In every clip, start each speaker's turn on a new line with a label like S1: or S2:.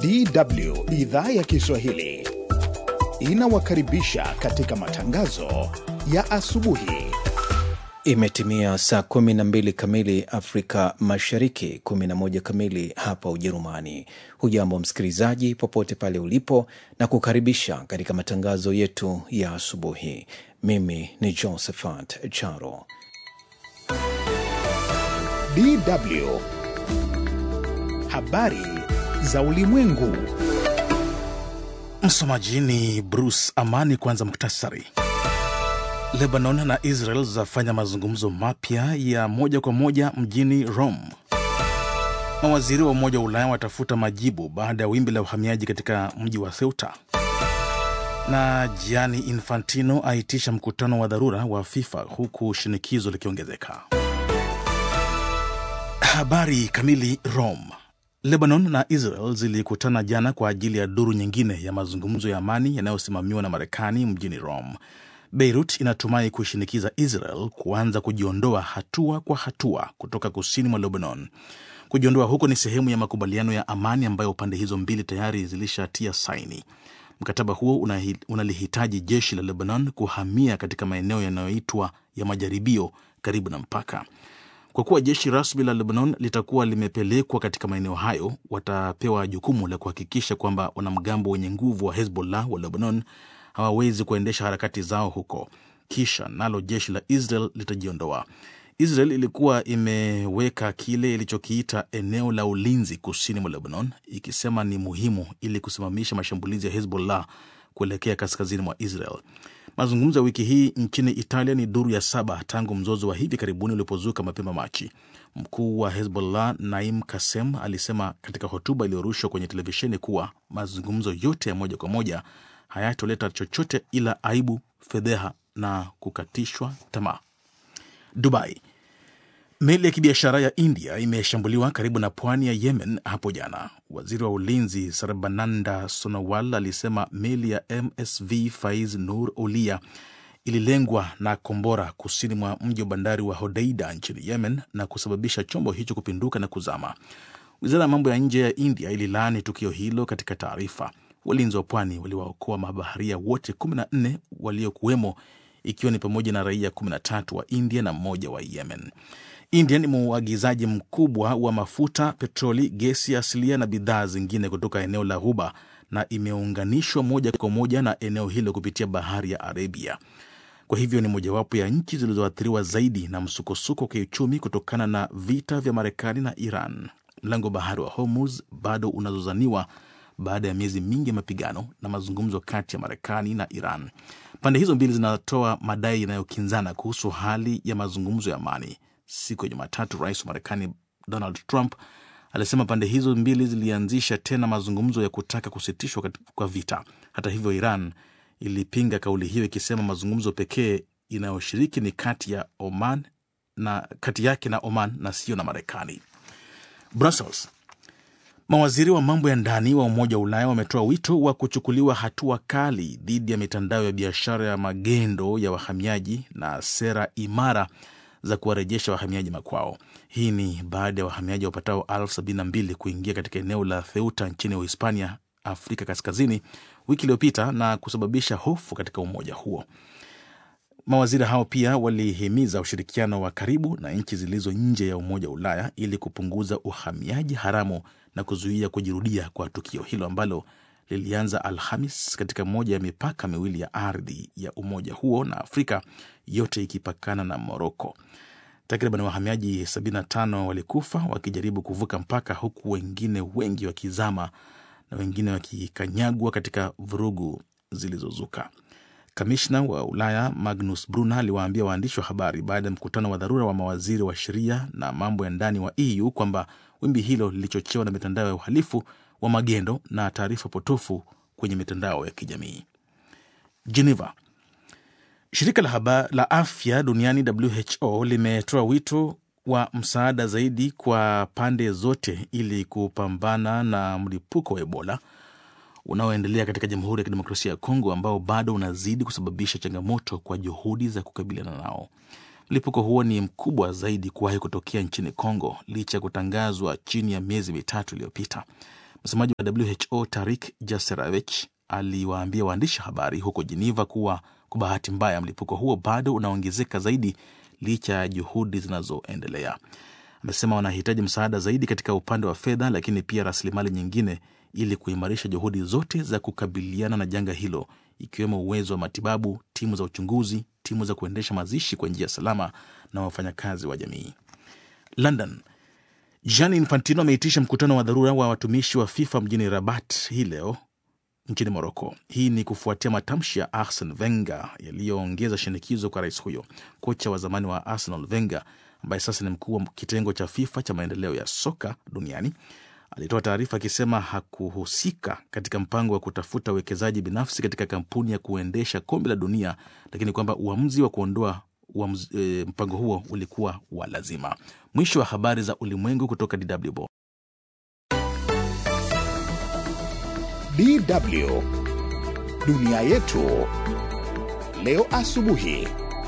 S1: DW idhaa ya Kiswahili inawakaribisha katika matangazo ya asubuhi.
S2: Imetimia saa 12 kamili Afrika Mashariki, 11 kamili hapa Ujerumani. Hujambo msikilizaji, popote pale ulipo, na kukaribisha katika matangazo yetu ya asubuhi. Mimi ni Josephat Charo.
S1: DW habari za ulimwengu.
S3: Msomaji ni Bruce Amani. Kwanza muktasari. Lebanon na Israel zafanya mazungumzo mapya ya moja kwa moja mjini Rome. Mawaziri wa Umoja wa Ulaya watafuta majibu baada ya wimbi la uhamiaji katika mji wa Ceuta, na Gianni Infantino aitisha mkutano wa dharura wa FIFA huku shinikizo likiongezeka. Habari kamili. Rome. Lebanon na Israel zilikutana jana kwa ajili ya duru nyingine ya mazungumzo ya amani yanayosimamiwa na Marekani mjini Rome. Beirut inatumai kuishinikiza Israel kuanza kujiondoa hatua kwa hatua kutoka kusini mwa Lebanon. Kujiondoa huko ni sehemu ya makubaliano ya amani ambayo pande hizo mbili tayari zilishatia saini. Mkataba huo unalihitaji jeshi la Lebanon kuhamia katika maeneo yanayoitwa ya majaribio karibu na mpaka. Kwa kuwa jeshi rasmi la Lebanon litakuwa limepelekwa katika maeneo hayo, watapewa jukumu la kuhakikisha kwamba wanamgambo wenye nguvu wa Hezbollah wa Lebanon hawawezi kuendesha harakati zao huko, kisha nalo jeshi la Israel litajiondoa. Israel ilikuwa imeweka kile ilichokiita eneo la ulinzi kusini mwa Lebanon, ikisema ni muhimu ili kusimamisha mashambulizi ya Hezbollah kuelekea kaskazini mwa Israel. Mazungumzo ya wiki hii nchini Italia ni duru ya saba tangu mzozo wa hivi karibuni ulipozuka mapema Machi. Mkuu wa Hezbollah Naim Kasem alisema katika hotuba iliyorushwa kwenye televisheni kuwa mazungumzo yote ya moja kwa moja hayatoleta chochote ila aibu, fedheha na kukatishwa tamaa. Dubai. Meli ya kibiashara ya India imeshambuliwa karibu na pwani ya Yemen hapo jana. Waziri wa ulinzi Sarbananda Sonowal alisema meli ya MSV Faiz Nur Ulia ililengwa na kombora kusini mwa mji wa bandari wa Hodeida nchini Yemen na kusababisha chombo hicho kupinduka na kuzama. Wizara ya mambo ya nje ya India ililaani tukio hilo katika taarifa. Walinzi wa pwani waliwaokoa mabaharia wote 14 waliokuwemo, ikiwa ni pamoja na raia 13 wa India na mmoja wa Yemen. India ni mwagizaji mkubwa wa mafuta, petroli, gesi asilia na bidhaa zingine kutoka eneo la Ghuba na imeunganishwa moja kwa moja na eneo hilo kupitia bahari ya Arabia. Kwa hivyo ni mojawapo ya nchi zilizoathiriwa zaidi na msukosuko wa kiuchumi kutokana na vita vya Marekani na Iran. Mlango wa bahari wa Hormuz bado unazozaniwa baada ya miezi mingi ya mapigano na mazungumzo kati ya Marekani na Iran. Pande hizo mbili zinatoa madai yanayokinzana kuhusu hali ya mazungumzo ya amani. Siku ya Jumatatu, rais wa Marekani Donald Trump alisema pande hizo mbili zilianzisha tena mazungumzo ya kutaka kusitishwa kwa vita. Hata hivyo, Iran ilipinga kauli hiyo ikisema mazungumzo pekee inayoshiriki ni kati ya Oman na kati yake na Oman na sio na Marekani. Brussels. Mawaziri wa mambo ya ndani wa Umoja wa Ulaya wametoa wito wa kuchukuliwa hatua kali dhidi ya mitandao ya biashara ya magendo ya wahamiaji na sera imara za kuwarejesha wahamiaji makwao. Hii ni baada ya wahamiaji wapatao elfu sabini na mbili kuingia katika eneo la Ceuta nchini Uhispania, Afrika Kaskazini, wiki iliyopita na kusababisha hofu katika umoja huo. Mawaziri hao pia walihimiza ushirikiano wa karibu na nchi zilizo nje ya Umoja wa Ulaya ili kupunguza uhamiaji haramu na kuzuia kujirudia kwa tukio hilo ambalo lilianza Alhamis katika moja ya mipaka miwili ya ardhi ya umoja huo na Afrika, yote ikipakana na Moroko. Takriban wahamiaji 75 walikufa wakijaribu kuvuka mpaka, huku wengine wengi wakizama na wengine wakikanyagwa katika vurugu zilizozuka. Kamishna wa Ulaya Magnus Brunner aliwaambia waandishi wa habari baada ya mkutano wa dharura wa mawaziri wa sheria na mambo ya ndani wa EU kwamba wimbi hilo lilichochewa na mitandao ya uhalifu wa magendo na taarifa potofu kwenye mitandao ya kijamii. Geneva. Shirika la, haba, la afya duniani WHO limetoa wito wa msaada zaidi kwa pande zote ili kupambana na mlipuko wa Ebola unaoendelea katika Jamhuri ya Kidemokrasia ya Kongo ambao bado unazidi kusababisha changamoto kwa juhudi za kukabiliana nao. Mlipuko huo ni mkubwa zaidi kuwahi kutokea nchini Kongo licha ya kutangazwa chini ya miezi mitatu iliyopita. Msemaji wa WHO Tarik Jaserevich aliwaambia waandishi habari huko Geneva kuwa kwa bahati mbaya mlipuko huo bado unaongezeka zaidi licha ya juhudi zinazoendelea. Amesema wanahitaji msaada zaidi katika upande wa fedha, lakini pia rasilimali nyingine ili kuimarisha juhudi zote za kukabiliana na janga hilo, ikiwemo uwezo wa matibabu, timu za uchunguzi, timu za kuendesha mazishi kwa njia salama na wafanyakazi wa jamii. London. Gianni Infantino ameitisha mkutano wa dharura wa watumishi wa FIFA mjini Rabat hii leo nchini Moroko. Hii ni kufuatia matamshi ya Arsene Wenger yaliyoongeza shinikizo kwa rais huyo. Kocha wa zamani wa Arsenal Wenger, ambaye sasa ni mkuu wa kitengo cha FIFA cha maendeleo ya soka duniani, alitoa taarifa akisema hakuhusika katika mpango wa kutafuta uwekezaji binafsi katika kampuni ya kuendesha kombe la dunia, lakini kwamba uamuzi wa kuondoa uamuzi, e, mpango huo ulikuwa wa lazima. Mwisho wa habari za ulimwengu kutoka DW.
S1: DW dunia yetu leo asubuhi.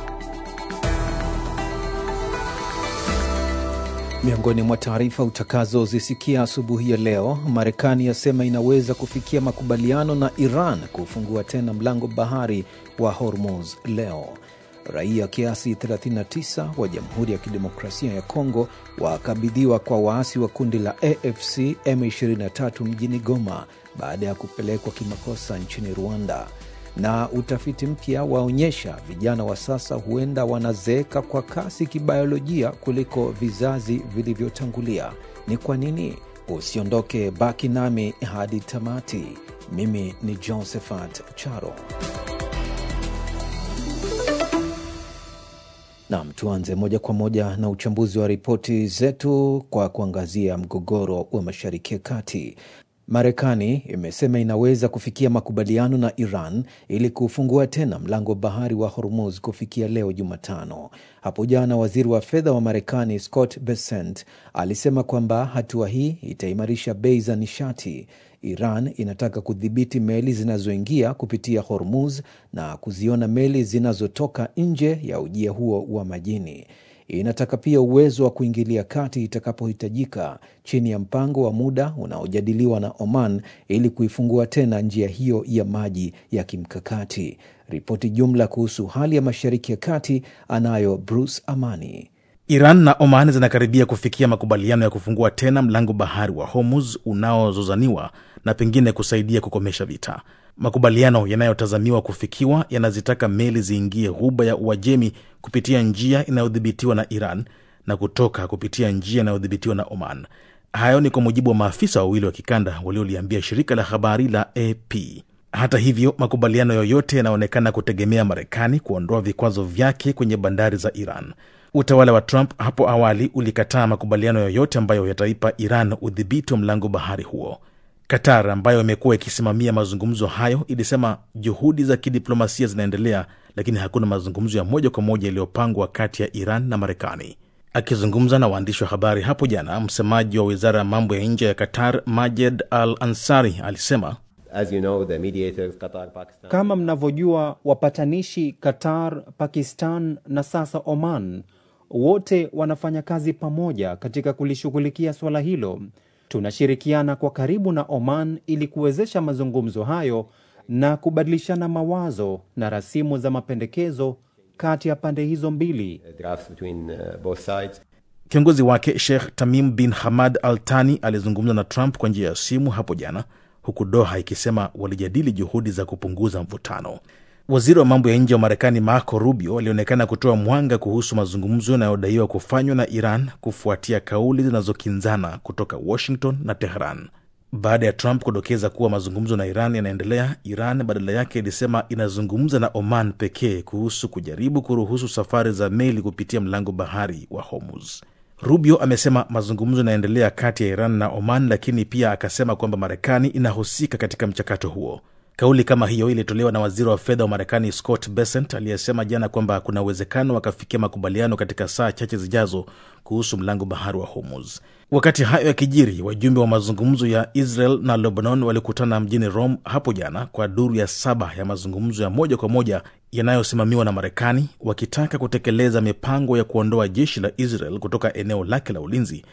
S2: Miongoni mwa taarifa utakazozisikia asubuhi ya leo, Marekani yasema inaweza kufikia makubaliano na Iran kufungua tena mlango bahari wa Hormuz leo. Raia kiasi 39 wa Jamhuri ya Kidemokrasia ya Kongo wakabidhiwa kwa waasi wa kundi la AFC M23 mjini Goma baada ya kupelekwa kimakosa nchini Rwanda. Na utafiti mpya waonyesha vijana wa sasa huenda wanazeeka kwa kasi kibiolojia kuliko vizazi vilivyotangulia. Ni kwa nini? Usiondoke, baki nami hadi tamati. Mimi ni Josephat Charo. Nam, tuanze moja kwa moja na uchambuzi wa ripoti zetu kwa kuangazia mgogoro wa Mashariki ya Kati. Marekani imesema inaweza kufikia makubaliano na Iran ili kufungua tena mlango wa bahari wa Hormuz kufikia leo Jumatano. Hapo jana, waziri wa fedha wa Marekani Scott Bessent alisema kwamba hatua hii itaimarisha bei za nishati. Iran inataka kudhibiti meli zinazoingia kupitia Hormuz na kuziona meli zinazotoka nje ya ujia huo wa majini. Inataka pia uwezo wa kuingilia kati itakapohitajika chini ya mpango wa muda unaojadiliwa na Oman ili kuifungua tena njia hiyo ya maji ya kimkakati. Ripoti jumla kuhusu hali ya Mashariki ya Kati anayo Bruce Amani.
S3: Iran na Oman zinakaribia kufikia makubaliano ya kufungua tena mlango bahari wa Hormuz unaozozaniwa na pengine kusaidia kukomesha vita. Makubaliano yanayotazamiwa kufikiwa yanazitaka meli ziingie ghuba ya Uajemi kupitia njia inayodhibitiwa na Iran na kutoka kupitia njia inayodhibitiwa na Oman. Hayo ni kwa mujibu wa maafisa wawili wa kikanda walioliambia shirika la habari la AP. Hata hivyo, makubaliano yoyote yanaonekana kutegemea Marekani kuondoa vikwazo vyake kwenye bandari za Iran. Utawala wa Trump hapo awali ulikataa makubaliano yoyote ambayo yataipa Iran udhibiti wa mlango bahari huo. Qatar ambayo imekuwa ikisimamia mazungumzo hayo ilisema juhudi za kidiplomasia zinaendelea, lakini hakuna mazungumzo ya moja kwa moja yaliyopangwa kati ya Iran na Marekani. Akizungumza na waandishi wa habari hapo jana, msemaji wa wizara ya mambo ya nje ya Qatar Majed Al Ansari alisema
S4: As you know, the mediators, Qatar, Pakistan.
S5: Kama mnavyojua, wapatanishi Qatar, Pakistan na sasa Oman wote wanafanya kazi pamoja katika kulishughulikia suala hilo. Tunashirikiana kwa karibu na Oman ili kuwezesha mazungumzo hayo na kubadilishana mawazo na rasimu za mapendekezo kati ya pande hizo mbili.
S4: drafts between uh, both sides.
S3: Kiongozi wake Sheikh Tamim bin Hamad Al Thani alizungumza na Trump kwa njia ya simu hapo jana, huku Doha ikisema walijadili juhudi za kupunguza mvutano. Waziri wa mambo ya nje wa Marekani Marco Rubio alionekana kutoa mwanga kuhusu mazungumzo yanayodaiwa kufanywa na Iran kufuatia kauli zinazokinzana kutoka Washington na Tehran. Baada ya Trump kudokeza kuwa mazungumzo na Iran yanaendelea, Iran badala yake ilisema inazungumza na Oman pekee kuhusu kujaribu kuruhusu safari za meli kupitia mlango bahari wa Hormuz. Rubio amesema mazungumzo yanaendelea kati ya Iran na Oman, lakini pia akasema kwamba Marekani inahusika katika mchakato huo. Kauli kama hiyo ilitolewa na waziri wa fedha wa Marekani Scott Bessent aliyesema jana kwamba kuna uwezekano wakafikia makubaliano katika saa chache zijazo kuhusu mlango bahari wa Hormuz. Wakati hayo yakijiri, wajumbe wa mazungumzo ya Israel na Lebanon walikutana mjini Rome hapo jana kwa duru ya saba ya mazungumzo ya moja kwa moja yanayosimamiwa na Marekani, wakitaka kutekeleza mipango ya kuondoa jeshi la Israel kutoka eneo lake la ulinzi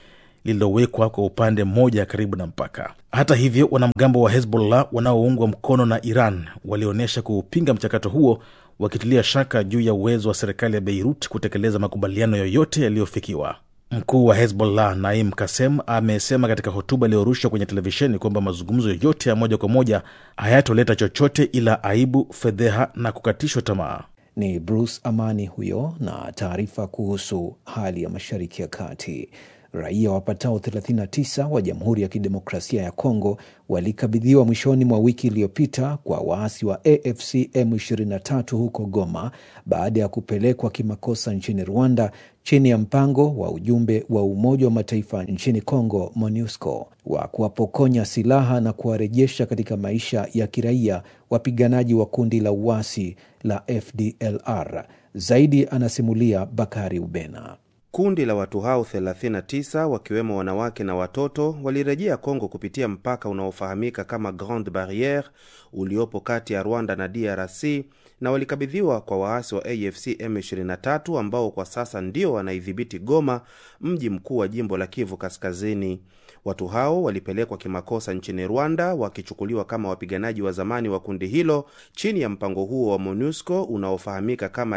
S3: lililowekwa kwa upande mmoja karibu na mpaka. Hata hivyo, wanamgambo wa Hezbollah wanaoungwa mkono na Iran walionyesha kuupinga mchakato huo, wakitilia shaka juu ya uwezo wa serikali ya Beirut kutekeleza makubaliano yoyote yaliyofikiwa. Mkuu wa Hezbollah Naim Kasem amesema katika hotuba iliyorushwa kwenye televisheni kwamba mazungumzo yoyote ya moja kwa moja hayatoleta chochote ila aibu, fedheha na kukatishwa tamaa.
S2: Ni Bruce Amani huyo na taarifa kuhusu hali ya Mashariki ya Kati. Raia wapatao 39 wa Jamhuri ya Kidemokrasia ya Kongo walikabidhiwa mwishoni mwa wiki iliyopita kwa waasi wa AFC M23 huko Goma baada ya kupelekwa kimakosa nchini Rwanda chini ya mpango wa ujumbe wa Umoja wa Mataifa nchini Kongo MONUSCO wa kuwapokonya silaha na kuwarejesha katika maisha ya kiraia wapiganaji wa kundi la uasi la FDLR. Zaidi anasimulia Bakari Ubena.
S6: Kundi la watu hao 39 wakiwemo wanawake na watoto walirejea Kongo kupitia mpaka unaofahamika kama Grande Barriere uliopo kati ya Rwanda na DRC na walikabidhiwa kwa waasi wa AFC M23 ambao kwa sasa ndio wanaidhibiti Goma, mji mkuu wa jimbo la Kivu Kaskazini. Watu hao walipelekwa kimakosa nchini Rwanda wakichukuliwa kama wapiganaji wa zamani wa kundi hilo chini ya mpango huo wa MONUSCO unaofahamika kama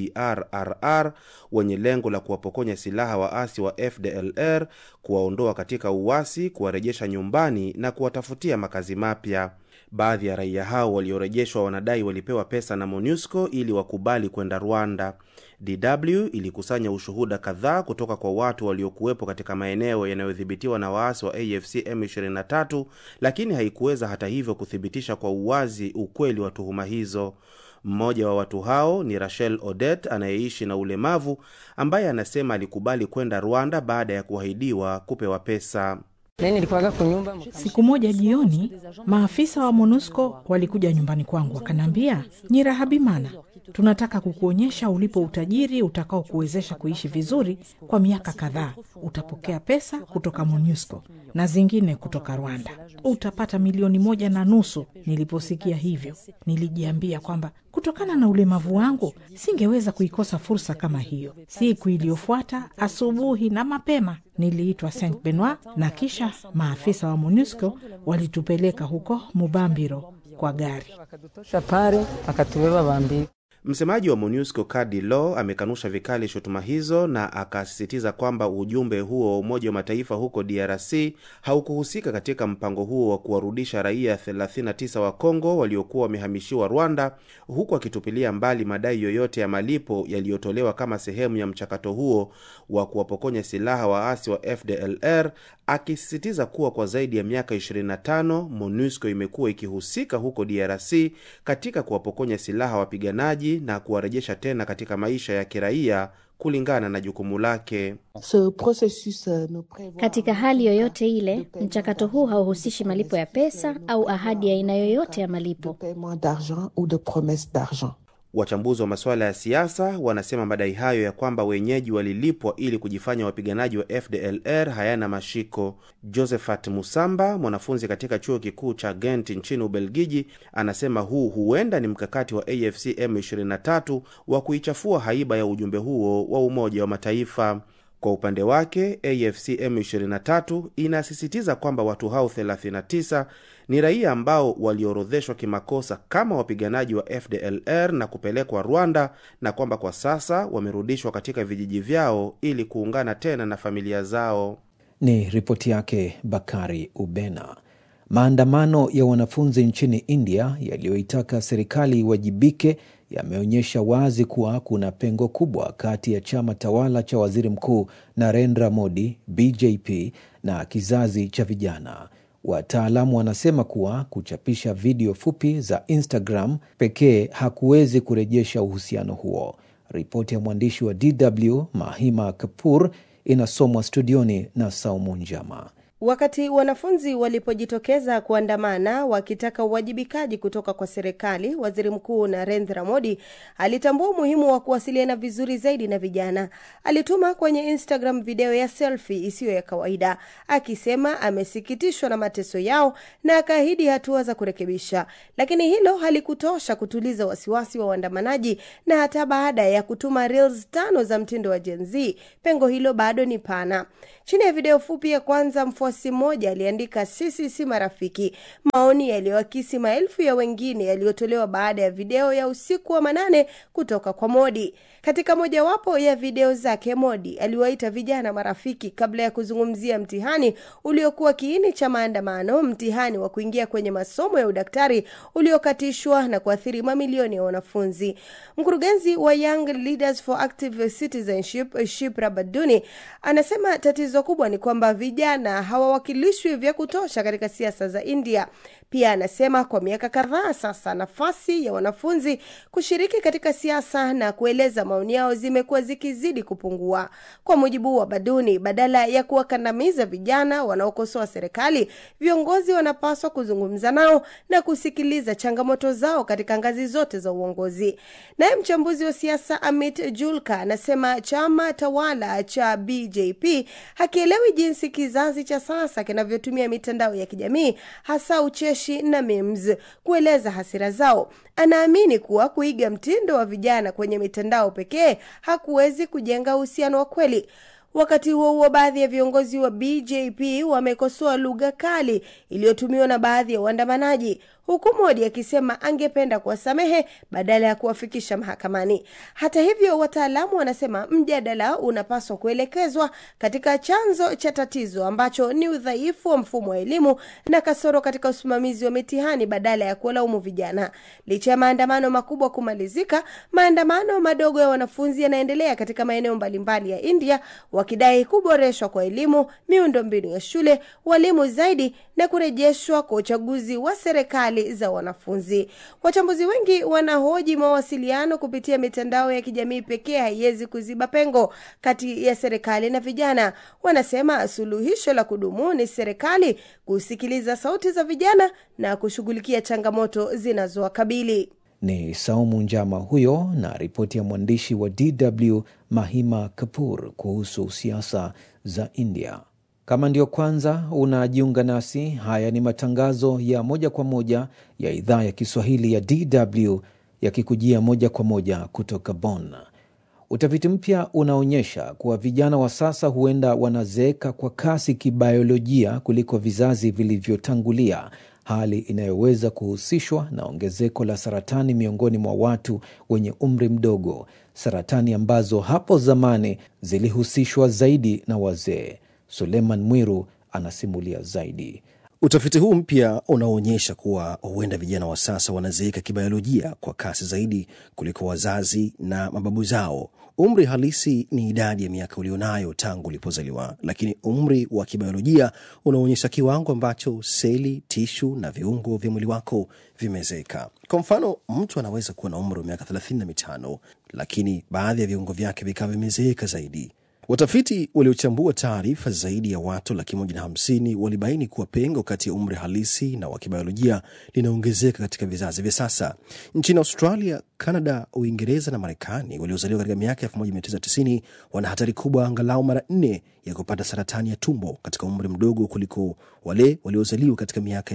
S6: DDRRR wenye lengo la kuwapokonya silaha waasi wa FDLR, kuwaondoa katika uasi, kuwarejesha nyumbani na kuwatafutia makazi mapya. Baadhi ya raia hao waliorejeshwa wanadai walipewa pesa na MONUSCO ili wakubali kwenda Rwanda. DW ilikusanya ushuhuda kadhaa kutoka kwa watu waliokuwepo katika maeneo yanayodhibitiwa na waasi wa AFC M23, lakini haikuweza hata hivyo kuthibitisha kwa uwazi ukweli wa tuhuma hizo. Mmoja wa watu hao ni Rachel Odet anayeishi na ulemavu ambaye anasema alikubali kwenda Rwanda baada ya kuahidiwa kupewa pesa.
S7: Siku moja jioni, maafisa wa MONUSCO walikuja nyumbani kwangu wakaniambia, Nyirahabimana, tunataka kukuonyesha ulipo utajiri utakao kuwezesha kuishi vizuri kwa miaka kadhaa. Utapokea pesa kutoka MONUSCO na zingine kutoka Rwanda, utapata milioni moja na nusu. Niliposikia hivyo, nilijiambia kwamba kutokana na ulemavu wangu singeweza kuikosa fursa kama hiyo. Siku iliyofuata asubuhi na mapema niliitwa Saint Benoit na kisha maafisa wa MONUSCO walitupeleka huko Mubambiro kwa gari.
S6: Msemaji wa MONUSCO Kadi Law amekanusha vikali shutuma hizo na akasisitiza kwamba ujumbe huo wa Umoja wa Mataifa huko DRC haukuhusika katika mpango huo wa kuwarudisha raia 39 wa Kongo waliokuwa wamehamishiwa Rwanda, huku akitupilia mbali madai yoyote ya malipo yaliyotolewa kama sehemu ya mchakato huo wa kuwapokonya silaha waasi wa FDLR, akisisitiza kuwa kwa zaidi ya miaka 25 MONUSCO imekuwa ikihusika huko DRC katika kuwapokonya silaha wapiganaji na kuwarejesha tena katika maisha ya kiraia kulingana na jukumu lake.
S8: Katika hali yoyote ile, mchakato huu hauhusishi malipo ya pesa au ahadi ya aina yoyote ya malipo.
S6: Wachambuzi wa masuala ya siasa wanasema madai hayo ya kwamba wenyeji walilipwa ili kujifanya wapiganaji wa FDLR hayana mashiko. Josephat Musamba, mwanafunzi katika chuo kikuu cha Ghent nchini Ubelgiji, anasema huu huenda ni mkakati wa AFC M23 wa kuichafua haiba ya ujumbe huo wa Umoja wa Mataifa. Kwa upande wake AFC M23 inasisitiza kwamba watu hao 39 ni raia ambao waliorodheshwa kimakosa kama wapiganaji wa FDLR na kupelekwa Rwanda na kwamba kwa sasa wamerudishwa katika vijiji vyao ili kuungana tena na familia zao.
S2: Ni ripoti yake Bakari Ubena. Maandamano ya wanafunzi nchini India yaliyoitaka serikali iwajibike yameonyesha wazi kuwa kuna pengo kubwa kati ya chama tawala cha waziri mkuu Narendra Modi BJP na kizazi cha vijana. Wataalamu wanasema kuwa kuchapisha video fupi za Instagram pekee hakuwezi kurejesha uhusiano huo. Ripoti ya mwandishi wa DW Mahima Kapur inasomwa studioni na Saumu Njama.
S9: Wakati wanafunzi walipojitokeza kuandamana wakitaka uwajibikaji kutoka kwa serikali, waziri mkuu Narendra Modi alitambua umuhimu wa kuwasiliana vizuri zaidi na vijana. Alituma kwenye Instagram video ya selfie isiyo ya kawaida, akisema amesikitishwa na mateso yao na akaahidi hatua za kurekebisha. Lakini hilo halikutosha kutuliza wasiwasi wa waandamanaji, na hata baada ya kutuma reels tano za mtindo wa Gen Z, pengo hilo bado ni pana. Chini ya video fupi ya kwanza, mfuasi mmoja aliandika sisi si marafiki, maoni yaliyoakisi maelfu ya wengine yaliyotolewa baada ya video ya usiku wa manane kutoka kwa Modi. Katika mojawapo ya video zake, Modi aliwaita vijana marafiki kabla ya kuzungumzia mtihani uliokuwa kiini cha maandamano, mtihani wa kuingia kwenye masomo ya udaktari uliokatishwa na kuathiri mamilioni ya wanafunzi. Mkurugenzi wa Young Leaders for Active Citizenship, Shipra Baduni, anasema tatizo kubwa ni kwamba vijana hawawakilishwi vya kutosha katika siasa za India. Pia anasema kwa miaka kadhaa sasa nafasi ya wanafunzi kushiriki katika siasa na kueleza maoni yao zimekuwa zikizidi kupungua. Kwa mujibu wa Baduni, badala ya kuwakandamiza vijana wanaokosoa serikali, viongozi wanapaswa kuzungumza nao na kusikiliza changamoto zao katika ngazi zote za uongozi. Naye mchambuzi wa siasa Amit Julka anasema chama tawala cha BJP hakielewi jinsi kizazi cha sasa kinavyotumia mitandao ya kijamii hasa ucheshi na memes kueleza hasira zao. Anaamini kuwa kuiga mtindo wa vijana kwenye mitandao pekee hakuwezi kujenga uhusiano wa kweli. Wakati huo huo, baadhi ya viongozi wa BJP wamekosoa lugha kali iliyotumiwa na baadhi ya waandamanaji, huku Modi akisema angependa kuwasamehe badala ya kuwafikisha mahakamani. Hata hivyo, wataalamu wanasema mjadala unapaswa kuelekezwa katika chanzo cha tatizo ambacho ni udhaifu wa mfumo wa elimu na kasoro katika usimamizi wa mitihani badala ya kuwalaumu vijana. Licha ya maandamano makubwa kumalizika, maandamano madogo ya wanafunzi yanaendelea katika maeneo mbalimbali ya India wakidai kuboreshwa kwa elimu, miundombinu ya shule, walimu zaidi na kurejeshwa kwa uchaguzi wa serikali za wanafunzi. Wachambuzi wengi wanahoji mawasiliano kupitia mitandao ya kijamii pekee haiwezi kuziba pengo kati ya serikali na vijana. Wanasema suluhisho la kudumu ni serikali kusikiliza sauti za vijana na kushughulikia changamoto zinazowakabili.
S2: Ni Saumu Njama huyo na ripoti ya mwandishi wa DW Mahima Kapur kuhusu siasa za India. Kama ndio kwanza unajiunga nasi, haya ni matangazo ya moja kwa moja ya idhaa ya Kiswahili ya DW yakikujia moja kwa moja kutoka Bonn. Utafiti mpya unaonyesha kuwa vijana wa sasa huenda wanazeeka kwa kasi kibiolojia kuliko vizazi vilivyotangulia, hali inayoweza kuhusishwa na ongezeko la saratani miongoni mwa watu wenye umri mdogo, saratani ambazo hapo zamani zilihusishwa zaidi na wazee. Suleiman Mwiru anasimulia zaidi.
S10: Utafiti huu mpya unaonyesha kuwa huenda vijana wa sasa wanazeeka kibiolojia kwa kasi zaidi kuliko wazazi na mababu zao. Umri halisi ni idadi ya miaka ulionayo tangu ulipozaliwa, lakini umri wa kibiolojia unaonyesha kiwango ambacho seli, tishu na viungo vya mwili wako vimezeeka. Kwa mfano, mtu anaweza kuwa na umri wa miaka thelathini na mitano lakini baadhi ya viungo vyake vikawa vimezeeka zaidi. Watafiti waliochambua taarifa zaidi ya watu laki moja na hamsini walibaini kuwa pengo kati ya umri halisi na wa kibiolojia linaongezeka katika vizazi vya sasa. Nchini Australia, Canada, Uingereza na Marekani waliozaliwa katika miaka 1990 wana hatari kubwa angalau mara nne ya kupata saratani ya tumbo katika umri mdogo kuliko wale waliozaliwa katika miaka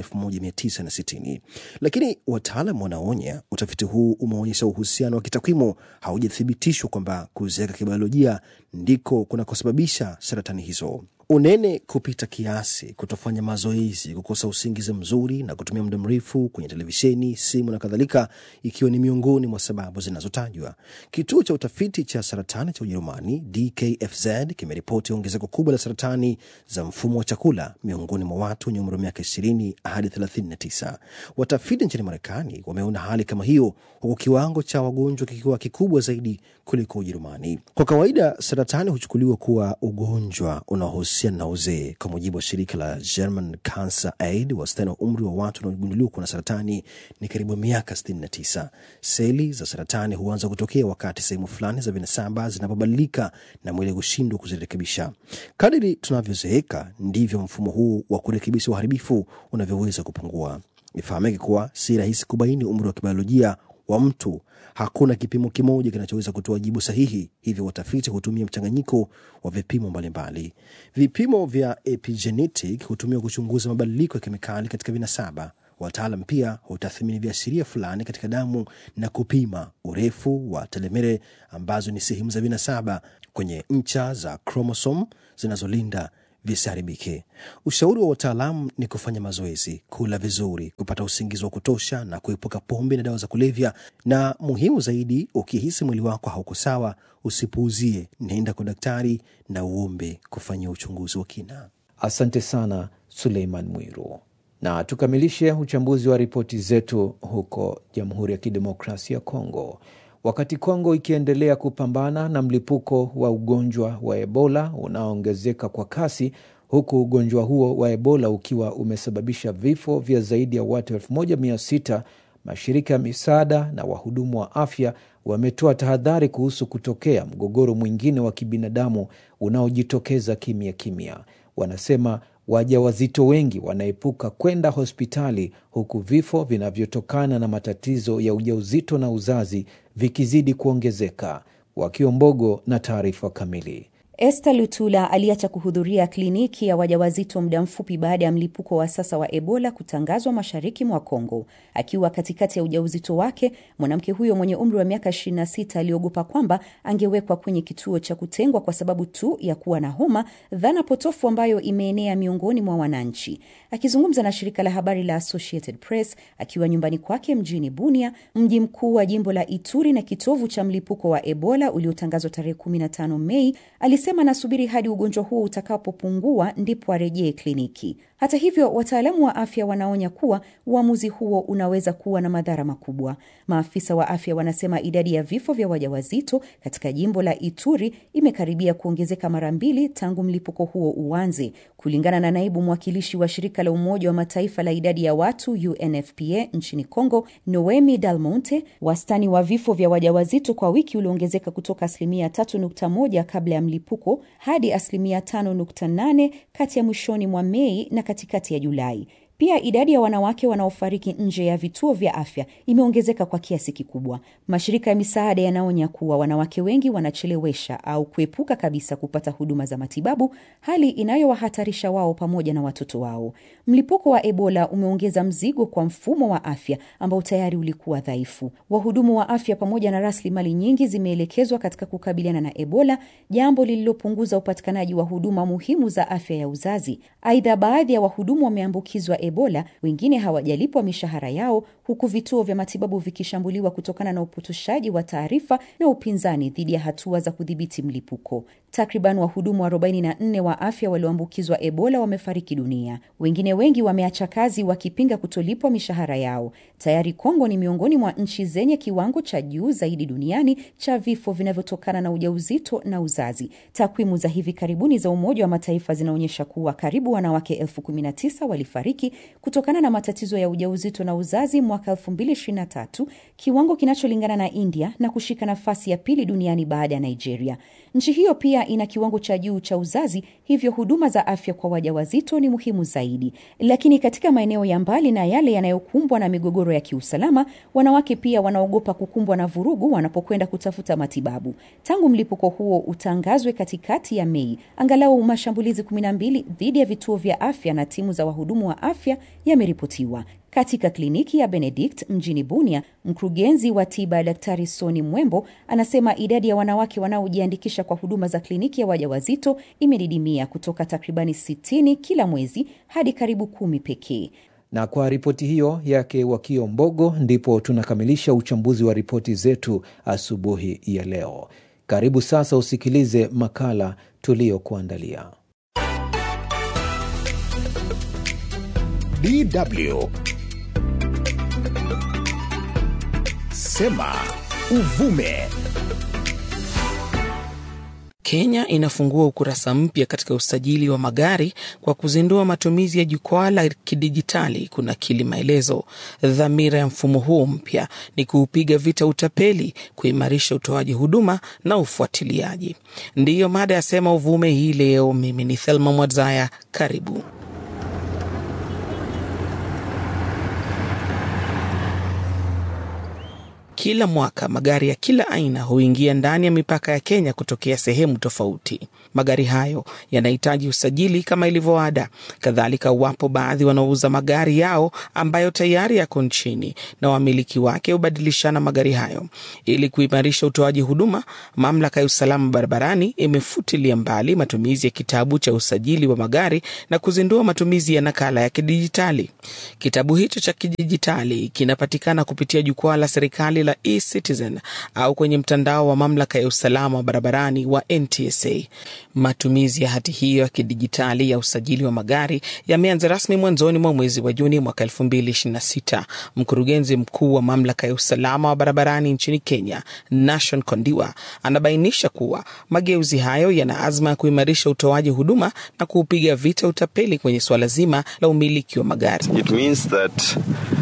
S10: 1960. Lakini wataalam wanaonya utafiti huu umeonyesha uhusiano wa kitakwimu haujathibitishwa kwamba kuzeeka kibiolojia ndiko kunakosababisha saratani hizo. Unene kupita kiasi, kutofanya mazoezi, kukosa usingizi mzuri na kutumia muda mrefu kwenye televisheni, simu na kadhalika, ikiwa ni miongoni mwa sababu zinazotajwa. Kituo cha utafiti cha saratani cha Ujerumani DKFZ kimeripoti ongezeko kubwa la saratani za mfumo wa chakula miongoni mwa watu wenye umri wa miaka 20 hadi 39. Watafiti nchini Marekani wameona hali kama hiyo, huku kiwango cha wagonjwa kikiwa kikubwa zaidi kuliko Ujerumani. Kwa kawaida, saratani huchukuliwa kuwa ugonjwa unaohusiana na uzee. Kwa mujibu wa shirika la German Cancer Aid, wastani wa umri wa watu wanaogunduliwa kuwa na saratani ni karibu miaka 69. Seli za saratani huanza kutokea wakati sehemu fulani za vinasaba zinapobadilika na mwili kushindwa kuzirekebisha. Kadiri tunavyozeeka ndivyo mfumo huu wa kurekebisha uharibifu unavyoweza kupungua. Ifahamike kuwa si rahisi kubaini umri wa kibiolojia wa mtu. Hakuna kipimo kimoja kinachoweza kutoa jibu sahihi, hivyo watafiti hutumia mchanganyiko wa vipimo mbalimbali. Vipimo vya epigenetic hutumiwa kuchunguza mabadiliko ya kemikali katika vinasaba. Wataalam pia hutathmini viashiria fulani katika damu na kupima urefu wa telemere ambazo ni sehemu za vinasaba kwenye ncha za kromosom zinazolinda visiharibike. Ushauri wa wataalamu ni kufanya mazoezi, kula vizuri, kupata usingizi wa kutosha na kuepuka pombe na dawa za kulevya, na muhimu zaidi, ukihisi mwili wako hauko sawa, usipuuzie, nenda kwa daktari na uombe kufanyia uchunguzi wa kina.
S2: Asante sana Suleiman Mwiru, na tukamilishe uchambuzi wa ripoti zetu huko Jamhuri ya Kidemokrasia ya Kongo. Wakati Kongo ikiendelea kupambana na mlipuko wa ugonjwa wa Ebola unaoongezeka kwa kasi, huku ugonjwa huo wa Ebola ukiwa umesababisha vifo vya zaidi ya watu 1600 mashirika ya misaada na wahudumu wa afya wametoa tahadhari kuhusu kutokea mgogoro mwingine wa kibinadamu unaojitokeza kimya kimya. Wanasema wajawazito wengi wanaepuka kwenda hospitali huku vifo vinavyotokana na matatizo ya ujauzito na uzazi vikizidi kuongezeka. Wakiwa Mbogo na taarifa kamili.
S11: Esther Lutula aliacha kuhudhuria kliniki ya wajawazito muda mfupi baada ya mlipuko wa sasa wa Ebola kutangazwa mashariki mwa Kongo. Akiwa katikati ya ujauzito wake, mwanamke huyo mwenye umri wa miaka 26 aliogopa kwamba angewekwa kwenye kituo cha kutengwa kwa sababu tu ya kuwa na homa, dhana potofu ambayo imeenea miongoni mwa wananchi. Akizungumza na shirika la habari la Associated Press akiwa nyumbani kwake mjini Bunia, mji mkuu wa jimbo la Ituri na kitovu cha mlipuko wa Ebola uliotangazwa tarehe 15 Mei, alisema anasubiri hadi ugonjwa huo utakapopungua ndipo arejee kliniki. Hata hivyo, wataalamu wa afya wanaonya kuwa uamuzi huo unaweza kuwa na madhara makubwa. Maafisa wa afya wanasema idadi ya vifo vya wajawazito katika jimbo la Ituri imekaribia kuongezeka mara mbili tangu mlipuko huo uanze. Kulingana na naibu mwakilishi wa shirika la Umoja wa Mataifa la idadi ya watu UNFPA nchini Congo, Noemi Dalmonte, wastani wa vifo vya wajawazito kwa wiki uliongezeka kutoka asilimia 3.1 kabla ya mlipuko hadi asilimia 5.8 kati ya mwishoni mwa Mei na katikati ya Julai. Pia idadi ya wanawake wanaofariki nje ya vituo vya afya imeongezeka kwa kiasi kikubwa. Mashirika ya misaada yanaonya kuwa wanawake wengi wanachelewesha au kuepuka kabisa kupata huduma za matibabu, hali inayowahatarisha wao pamoja na watoto wao. Mlipuko wa Ebola umeongeza mzigo kwa mfumo wa afya ambao tayari ulikuwa dhaifu. Wahudumu wa afya pamoja na rasilimali nyingi zimeelekezwa katika kukabiliana na Ebola, jambo lililopunguza upatikanaji wa huduma muhimu za afya ya uzazi. Aidha, baadhi ya wahudumu wameambukizwa Ebola, wengine hawajalipwa mishahara yao, huku vituo vya matibabu vikishambuliwa kutokana na upotoshaji wa taarifa na upinzani dhidi ya hatua za kudhibiti mlipuko. Takriban wahudumu 44 wa afya walioambukizwa Ebola wamefariki dunia. Wengine wengi wameacha kazi wakipinga kutolipwa mishahara yao. Tayari Kongo ni miongoni mwa nchi zenye kiwango cha juu zaidi duniani cha vifo vinavyotokana na ujauzito na uzazi. Takwimu za hivi karibuni za Umoja wa Mataifa zinaonyesha kuwa karibu wanawake elfu kumi na tisa walifariki kutokana na matatizo ya ujauzito na uzazi mwaka 2023, kiwango kinacholingana na India na kushika nafasi ya pili duniani baada ya Nigeria. Nchi hiyo pia ina kiwango cha juu cha uzazi, hivyo huduma za afya kwa wajawazito ni muhimu zaidi. Lakini katika maeneo ya mbali na yale yanayokumbwa na migogoro ya kiusalama, wanawake pia wanaogopa kukumbwa na vurugu wanapokwenda kutafuta matibabu. Tangu mlipuko huo utangazwe katikati ya Mei, angalau mashambulizi 12 dhidi ya vituo vya afya na timu za wahudumu wa afya yameripotiwa. Katika kliniki ya Benedict mjini Bunia, mkurugenzi wa tiba Daktari Soni Mwembo anasema idadi ya wanawake wanaojiandikisha kwa huduma za kliniki ya wajawazito imedidimia kutoka takribani 60 kila mwezi hadi karibu kumi pekee.
S2: Na kwa ripoti hiyo yake Wakio Mbogo, ndipo tunakamilisha uchambuzi wa ripoti zetu asubuhi ya leo. Karibu sasa usikilize makala tuliyokuandalia.
S1: DW Sema Uvume.
S12: Kenya inafungua ukurasa mpya katika usajili wa magari kwa kuzindua matumizi ya jukwaa la kidijitali kunakili maelezo. Dhamira ya mfumo huu mpya ni kuupiga vita utapeli, kuimarisha utoaji huduma na ufuatiliaji. Ndiyo mada ya Sema Uvume hii leo. Mimi ni Thelma Mwadzaya, karibu. Kila mwaka magari ya kila aina huingia ndani ya mipaka ya Kenya kutokea sehemu tofauti. magari hayo yanahitaji usajili kama ilivyo ada. Kadhalika, wapo baadhi wanaouza magari yao ambayo tayari yako nchini na wamiliki wake hubadilishana magari hayo. Ili kuimarisha utoaji huduma, mamlaka ya usalama barabarani imefutilia mbali matumizi ya kitabu cha usajili wa magari na kuzindua matumizi ya nakala ya kidijitali. Kitabu hicho cha kidijitali kinapatikana kupitia jukwaa la serikali la eCitizen au kwenye mtandao wa mamlaka ya usalama wa barabarani wa NTSA. Matumizi ya hati hiyo ya kidijitali ya usajili wa magari yameanza rasmi mwanzoni mwa mwezi wa Juni mwaka 2026. Mkurugenzi mkuu wa mamlaka ya usalama wa barabarani nchini Kenya, Nashon Kondiwa, anabainisha kuwa mageuzi hayo yana azma ya kuimarisha utoaji huduma na kuupiga vita utapeli kwenye suala zima la umiliki wa magari.
S13: It means that,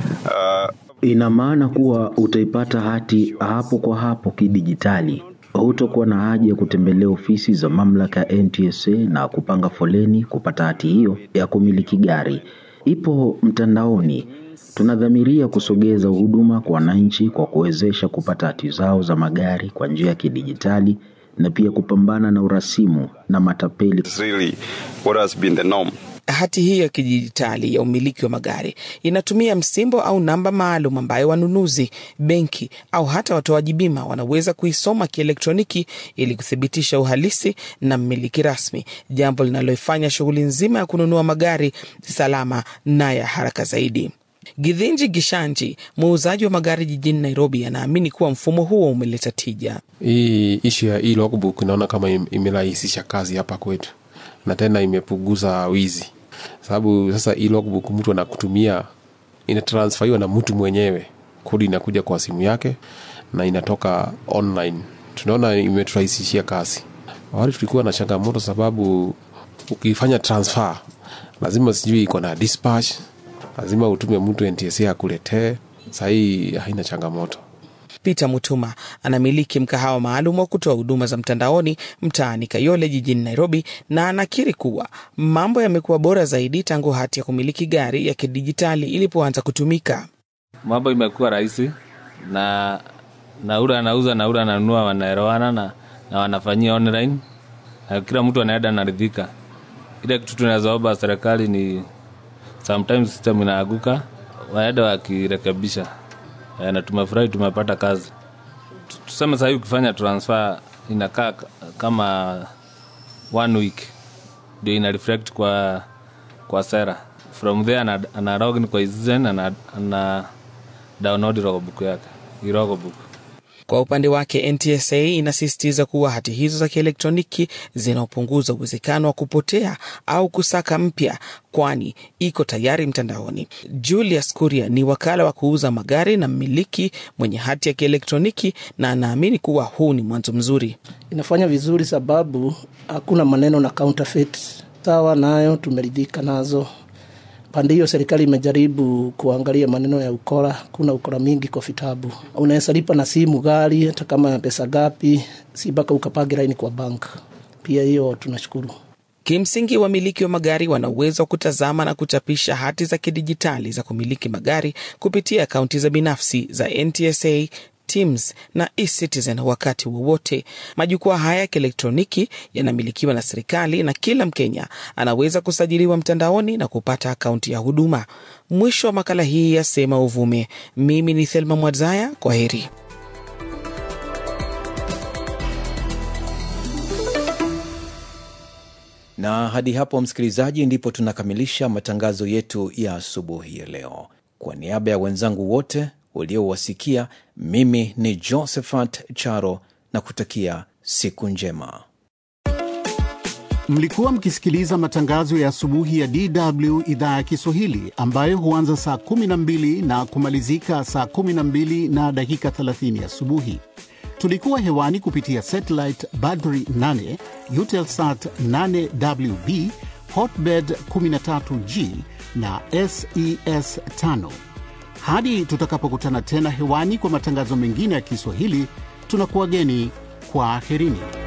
S13: uh...
S14: Ina maana kuwa utaipata hati hapo kwa hapo kidijitali. Hutokuwa na haja ya kutembelea ofisi za mamlaka ya NTSA na kupanga foleni kupata hati hiyo ya kumiliki gari. Ipo mtandaoni. Tunadhamiria kusogeza huduma kwa wananchi kwa kuwezesha kupata hati zao za magari kwa njia ya kidijitali na pia kupambana na urasimu na matapeli.
S13: Really, what has been the norm.
S12: Hati hii ya kidijitali ya umiliki wa magari inatumia msimbo au namba maalum ambayo wanunuzi, benki au hata watoaji bima wanaweza kuisoma kielektroniki ili kuthibitisha uhalisi na mmiliki rasmi, jambo linaloifanya shughuli nzima ya kununua magari salama na ya haraka zaidi. Githinji Gishanji, muuzaji wa magari jijini Nairobi, anaamini kuwa mfumo huo umeleta tija.
S15: Hii ishu ya hii logbook inaona kama imerahisisha kazi hapa kwetu na tena imepunguza wizi, sababu sasa hii logbook mtu anakutumia inatransferiwa na mtu mwenyewe, kodi inakuja kwa simu yake na inatoka online. Tunaona imeturahisishia kazi. Awali tulikuwa na changamoto, sababu ukifanya transfer lazima sijui iko na dispatch, lazima utume mtu NTSA akuletee. Sahii haina changamoto.
S12: Peter Mutuma anamiliki mkahawa maalum wa kutoa huduma za mtandaoni mtaani Kayole jijini Nairobi, na anakiri kuwa mambo yamekuwa bora zaidi tangu hati ya kumiliki gari ya kidijitali ilipoanza kutumika.
S16: Mambo imekuwa rahisi na na ule anauza na ule ananunua wanaelewana na, na wanafanyia online na kila mtu anaenda naridhika. Ile kitu tunazoomba serikali ni sometimes system inaaguka, waenda wakirekebisha na tumefurahi tumepata kazi. Tuseme sahii ukifanya transfer inakaa kama one week ndio ina reflect kwa kwa sera. From there ana, ana login kwa Citizen ana, ana download logbook yake logbook.
S12: Kwa upande wake NTSA inasisitiza kuwa hati hizo za kielektroniki zinaopunguza uwezekano wa kupotea au kusaka mpya, kwani iko tayari mtandaoni. Julius Kuria ni wakala wa kuuza magari na mmiliki mwenye hati ya kielektroniki, na anaamini kuwa huu ni mwanzo mzuri.
S17: Inafanya vizuri sababu hakuna maneno na counterfeit. Sawa nayo tumeridhika nazo pande hiyo serikali imejaribu kuangalia maneno ya ukora. Kuna ukora mingi kwa vitabu, unaweza lipa na simu gari hata kama ya pesa gapi, si mpaka ukapage laini kwa bank. Pia hiyo tunashukuru.
S12: Kimsingi, wamiliki wa magari wana uwezo wa kutazama na kuchapisha hati za kidijitali za kumiliki magari kupitia akaunti za binafsi za NTSA Teams na eCitizen wakati wowote. Majukwaa haya ya kielektroniki yanamilikiwa na serikali na kila Mkenya anaweza kusajiliwa mtandaoni na kupata akaunti ya huduma. Mwisho wa makala hii ya Sema Uvume. Mimi ni Thelma Mwadzaya, kwa heri.
S2: Na hadi hapo, msikilizaji, ndipo tunakamilisha matangazo yetu ya asubuhi ya leo. Kwa niaba ya wenzangu wote uliowasikia, mimi ni Josephat Charo na kutakia siku njema.
S18: Mlikuwa mkisikiliza matangazo ya asubuhi ya DW idhaa ya Kiswahili ambayo huanza saa 12 na kumalizika saa 12 na dakika 30 asubuhi. Tulikuwa hewani kupitia satellite Badri 8, Eutelsat 8WB, Hotbird 13G na SES 5. Hadi tutakapokutana tena hewani kwa matangazo mengine ya Kiswahili, tunakuwageni kwa aherini.